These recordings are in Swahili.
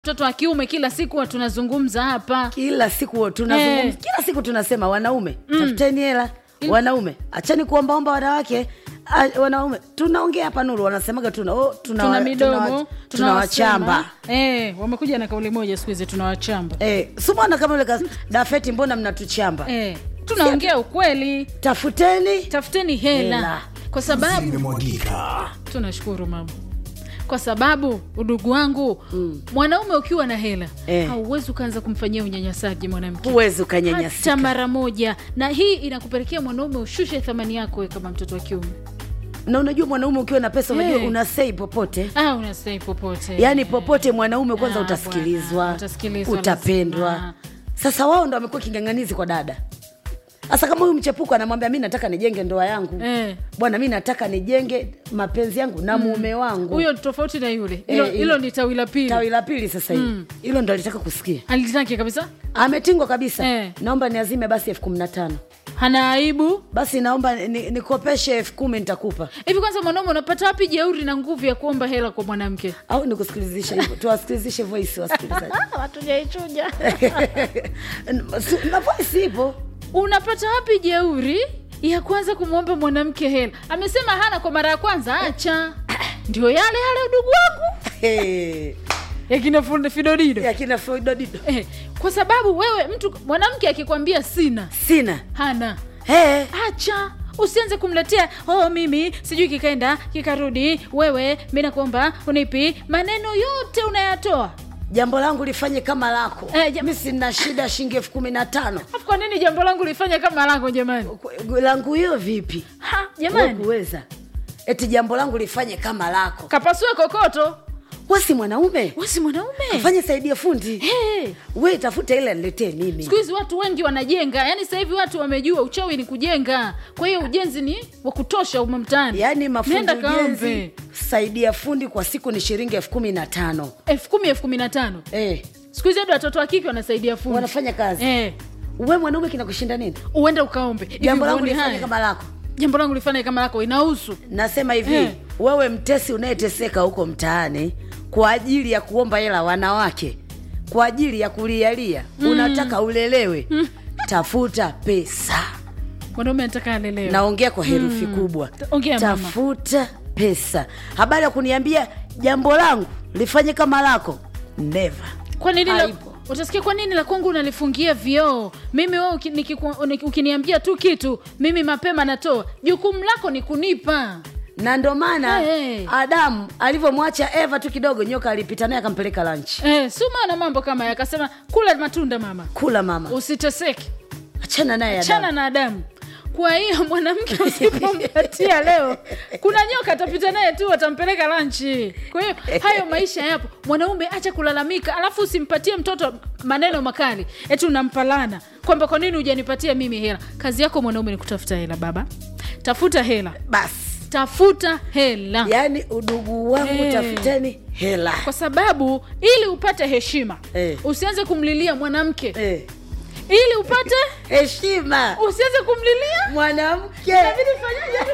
mtoto wa kiume kila siku huwa tunazungumza hapa kila siku tunazungumza Eh. kila siku tunasema wanaume tafuteni hela wanaume achani kuombaomba wanawake Ah, wanaume tunaongea hapa nuru wanasemaga tuna oh, tuna, tuna wa- midomo tunawa- tunawachamba eh, wamekuja na kauli moja siku hizi tunawachamba eh, sumona kama ule kas- dafeti mbona mnatuchamba eh, tunaongea ukweli tafuteni tafuteni hela Hela. kwa sababu Zimemwagika. tunashukuru mama kwa sababu udugu wangu mm. mwanaume ukiwa na hela Eh. hauwezi ukaanza kumfanyia unyanyasaji mwanamke huwezi hata ukanyanyasika mara moja na hii inakupelekea mwanaume ushushe thamani yako we kama mtoto wa kiume na unajua mwanaume ukiwa na pesa unajua Eh. unasei popote ah, unastai popote yaani popote mwanaume kwanza Ah, utasikilizwa bwana, utasikilizwa utapendwa lazima. sasa wao ndo wamekuwa kinganganizi kwa dada sasa kama huyu mchepuko anamwambia mi nataka nijenge ndoa yangu Eh. bwana mi nataka nijenge mapenzi yangu na mume wangu huyo tofauti na yule hilo Eh, hilo eh. ni tawi la pili tawi la pili sasa hivi hilo ndo alitaka kusikia alitaki kabisa ametingwa kabisa Eh. naomba niazime basi elfu kumi na tano hana aibu basi naomba ni- nikopeshe elfu kumi nitakupa hivi kwanza mwanaume unapata wapi jeuri na nguvu ya kuomba hela kwa mwanamke au nikusikilizishe hivyo tuwasikilizishe voice wasikilizaji watujaichuja na voice ipo unapata wapi jeuri ya kwanza kumwomba mwanamke hela amesema hana kwa mara ya kwanza acha ndio yale yale udugu wangu Hey. yakina Fundi- fidodido yakina Floydodido. eh, kwa sababu wewe mtu mwanamke akikwambia sina sina hana hey. acha usianze kumletea oh mimi sijui kikaenda kikarudi wewe mi nakuomba unipi maneno yote unayatoa jambo langu lifanye kama lako Eh, jam- mi sina shida shilingi elfu kumi na tano afu kwa nini jambo langu lifanya kama langu jamani Ku- langu hiyo vipi ha Wewe jamani kuweza eti jambo langu lifanye kama lako kapasue kokoto wesi mwanaume wesi mwanaume fanye saidie fundi hey. we tafuta ile niletee mimi siku hizi watu wengi wanajenga yaani sasa hivi watu wamejua uchawi ni kujenga kwa hiyo ujenzi ni wa kutosha ume mtaani yaani mafundi Nenda kaombe ujenzi saidia fundi kwa siku ni shilingi elfu kumi na tano elfu kumi elfu kumi na tano eh, siku hizi hadi watoto wa kike wanasaidia fundi wanafanya kazi eh, we mwanaume kinakushinda nini uende ukaombe Hivi jambo langu huoni lifanye haya? kama lako jambo langu lifanye kama lako inahusu nasema hivi Eh. wewe mtesi unayeteseka huko mtaani kwa ajili ya kuomba hela wanawake kwa ajili ya kulialia mm. unataka ulelewe mm. tafuta pesa mwanaume anataka alelewe naongea kwa herufi mm. kubwa Ongea, mama. tafuta pesa habari ya kuniambia jambo langu lifanye kama lako never kwa nini la, Haipo. utasikia kwa nini la kwangu unalifungia vioo mimi wewe uki- nikiku- uni- ukiniambia tu kitu mimi mapema natoa jukumu lako ni kunipa na ndo maana Hey. adamu alivyomwacha eva tu kidogo nyoka alipita naye akampeleka lanchi eh, suma na mambo kama haya akasema kula matunda mama kula mama usiteseke achana naye chana adamu na adamu kwa hiyo mwanamke usipompatia leo kuna nyoka atapita naye tu atampeleka lanchi kwa hiyo hayo maisha yapo mwanaume acha kulalamika alafu usimpatie mtoto maneno makali eti unampalana kwamba kwa nini hujanipatia mimi hela kazi yako mwanaume ni kutafuta hela baba tafuta hela basi tafuta hela yaani udugu wangu Eh. tafuteni hela kwa sababu ili upate heshima Eh. usianze kumlilia mwanamke Eh, ili upate heshima usianze kumlilia mwanamke inabidi fanyaje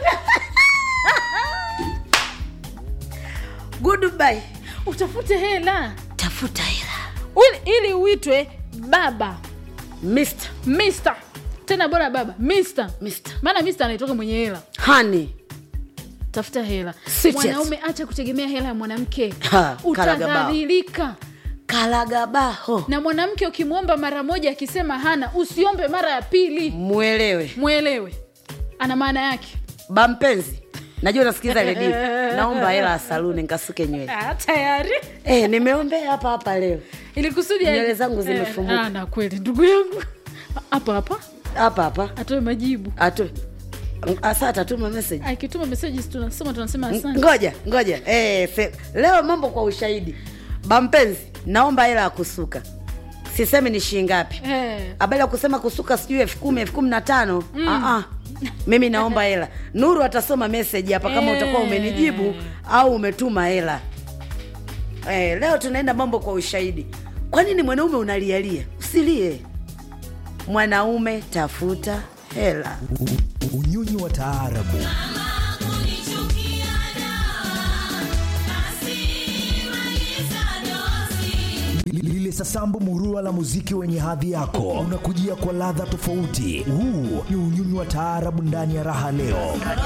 goodbye utafute hela tafuta hela ili, ili uitwe baba Mr. mister tena bora baba mister Mr. maana mister anaitoka mwenye hela honey tafuta hela Sweet mwanaume acha kutegemea hela ya mwanamke Ha, karagabao. utadhalilika kalagabaho na mwanamke ukimwomba mara moja akisema hana usiombe mara ya pili mwelewe mwelewe ana maana yake bampenzi najua unasikiliza redio naomba hela ya saluni nkasuke nywele ah, tayari eh, nimeombea hapa hapa leo ili kusudi Nywele zangu zimefumuka. ah, na kweli ndugu yangu hapa hapa hapa hapa atoe majibu atu asa atatuma message akituma meseji tunasoma tunasema asante ngoja ngoja eh, se, leo mambo kwa ushahidi bampenzi naomba hela ya kusuka sisemi ni shilingi ngapi Eh. habari ya kusema kusuka sijui elfu kumi elfu kumi na tano mm. mimi naomba hela nuru atasoma meseji hapa kama Eh. utakuwa umenijibu au umetuma hela eh, leo tunaenda mambo kwa ushahidi kwa nini mwanaume unalialia usilie mwanaume tafuta hela Unyonyi wa taarabu Li- lile sasambu murua la muziki wenye hadhi yako unakujia kwa ladha tofauti huu ni unyunyu wa taarabu ndani ya raha leo